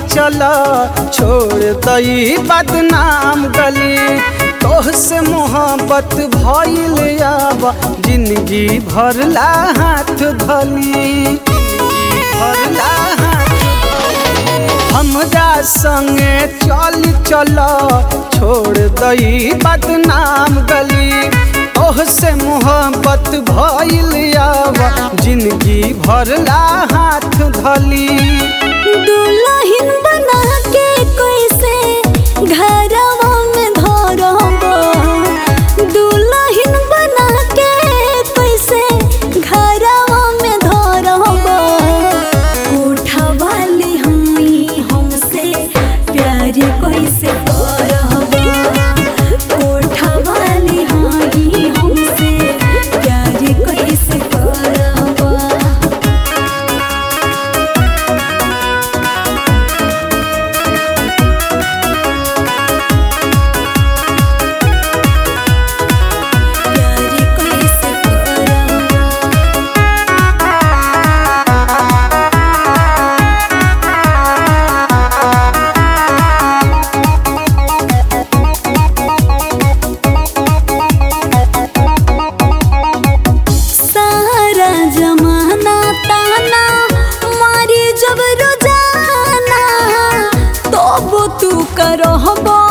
चला छोड़ दई बदनाम गली तोह से मोहब्बत भइल आबा जिंदगी भरला हाथ धली जिंदगी भरला हाथ हमरा संगे चल चल छोड़ दई बदनाम गली ओह से मोहब्बत भइल आवा जिंदगी भरला हाथ धली दुल्हन बना के कैसे घरवा में धरब दुल्हन बना के कैसे घरवा में धरब उठवाली हमी हमसे प्यार कैसे करब उठवाली हमी हमसे प्यार कैसे करब प्यार कैसे करब सारा जमाना ताना मारी जब रोजाना तब तू करहबो